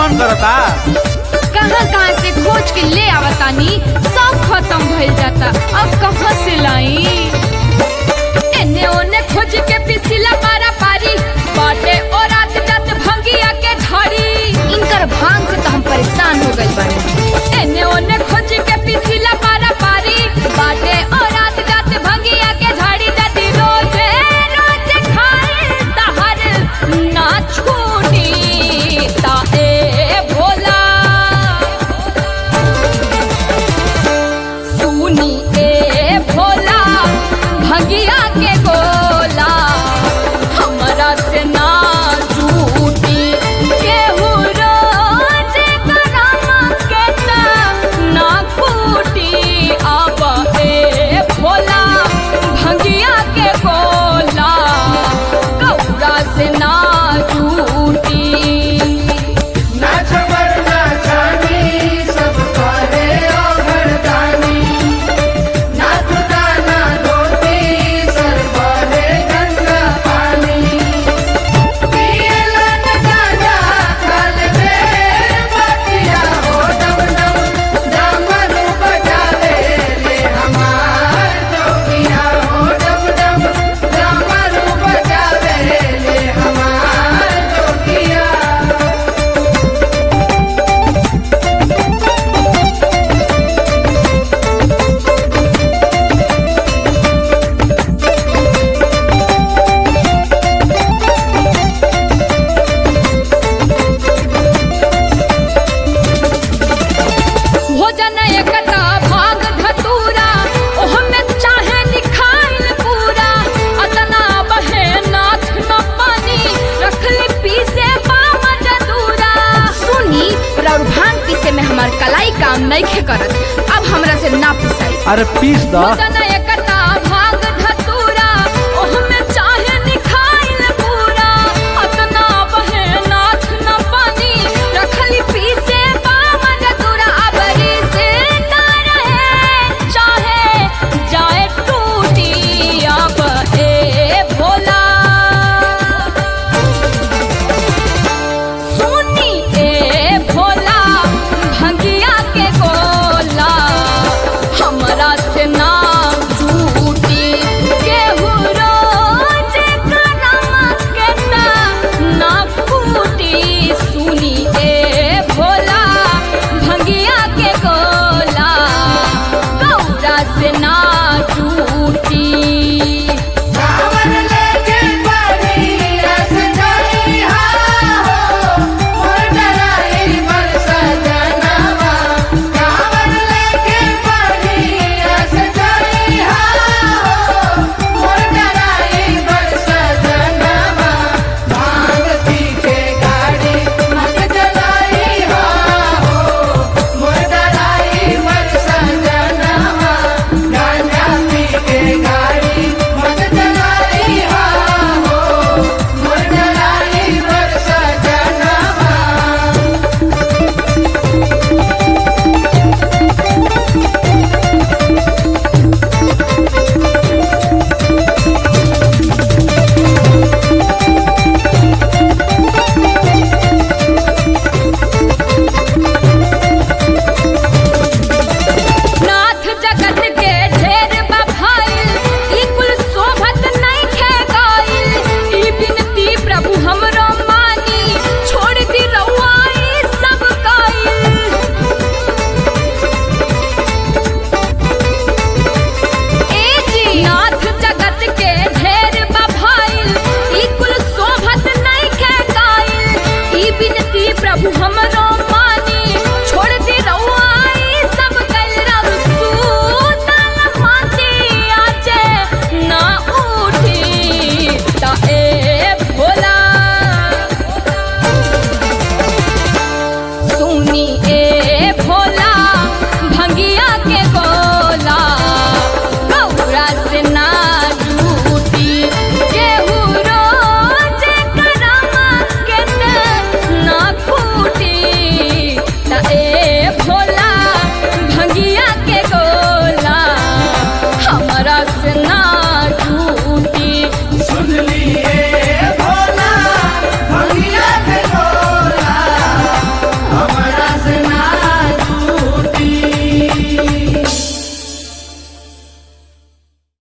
मन करता कहाँ कहाँ से खोज के ले आवतानी सब खत्म भइल जाता अब कहाँ से लाई एने ओने खोज के पिसिला पारा पारी बाटे और रात जात भंगिया के झड़ी इनकर भांग से तो हम परेशान हो गइल बानी एने ओने खोज के पिसिला पारा पारी बाटे और रात जात भंगिया के झड़ी जाती रोजे रोजे खाए तहर ना छूटी ता ए भोला सुनी ए भोला भगिया के गोला हमरा से ना झूठी केहू रोज करामा के ता ना कूटी अब ए भोला भगिया के गोला कौड़ा से ना झूठी नाच बरना छानी सब करे ओघरदानी नाच दाना धोती सर बहे गंगा पानी पियलन गाजा खल बेर बतिया हो डम डम डमरू बजावे रे हमार जोगिया हो डम डम डमरू बजावे रे हमार जोगिया भोजन एकटा भाग धतूरा ओहमे चाहे निखाइल पूरा अतना बहे नाथ न पानी रखली पीसे बाम जदूरा सुनी राउर भांग पीसे में हमार कलाई काम नहीं करत अब हमरा से ना पिसाई अरे पीस द भोजन